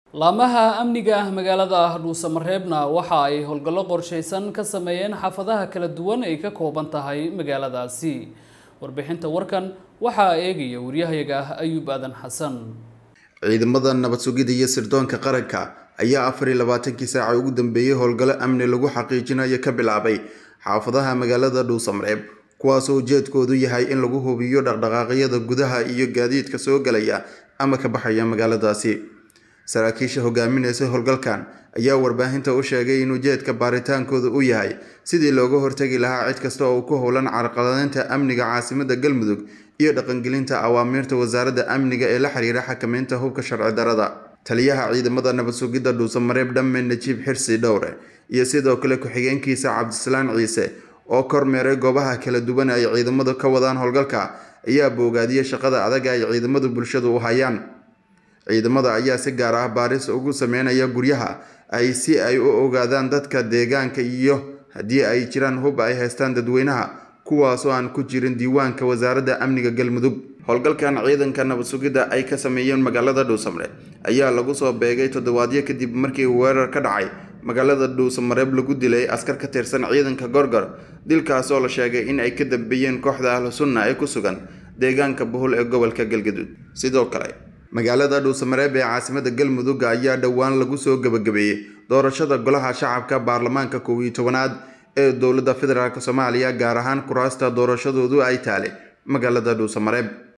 laamaha amniga ah magaalada dhuusamareebna waxa ay howlgallo qorshaysan ka sameeyeen xaafadaha kala duwan ay ka kooban tahay magaaladaasi warbixinta warkan waxaa eegaya waryahayaga ah ayuub aadan xasan ciidamada nabad sugidda iyo sirdoonka qaranka ayaa afar iyo labaatankii saaca ugu dambeeyey howlgallo amni lagu xaqiijinayo ka bilaabay xaafadaha magaalada dhuusamareeb kuwaasoo ujeedkoodu yahay in lagu hubiyo dhaqdhaqaaqyada gudaha iyo gaadiidka soo galaya ama ka baxaya magaaladaasi saraakiisha hogaaminaysa howlgalkan ayaa warbaahinta u sheegay in ujeedka baaritaankooda uu yahay sidii looga hortagi lahaa cid kasta oo ku howlan carqaladeynta amniga caasimada galmudug iyo dhaqangelinta awaamiirta wasaaradda amniga ee la xiriira xakameynta hubka sharci darada taliyaha ciidamada nabad sugidda dhuusamareeb dhamme najiib xirsi dhowre iyo sidoo kale ku-xigeenkiisa cabdisalaan ciise oo kormeeray goobaha kala duwan ay ciidamadu ka wadaan howlgalka ayaa boogaadiyey shaqada adag ay ciidamadu bulshadu u hayaan ciidamada ayaa si gaar ah baaris ugu sameynaya guryaha ay si ay u ogaadaan dadka deegaanka iyo haddii ay jiraan hub ay haystaan dadweynaha kuwaasoo aan ku jirin diiwaanka wasaaradda amniga galmudug howlgalkan ciidanka nabad sugidda ay ka sameeyeen magaalada dhuusamareeb ayaa lagu soo beegay toddobaadyo kadib markii weerar ka dhacay magaalada dhuusamareeb lagu dilay askar ka tirsan ciidanka gorgor dilkaas oo la sheegay in ay ka dambeeyeen kooxda ahlu sunna ee ku sugan deegaanka buhul ee gobolka galgaduud sidoo kale magaalada dhuusamareeb ee caasimada galmudug ayaa dhowaan lagu soo gebagabeeyey doorashada golaha shacabka baarlamaanka kow iyo tobanaad ee dowladda federaalk soomaaliya gaar ahaan kuraasta doorashadoodu ay taale magaalada dhuusamareeb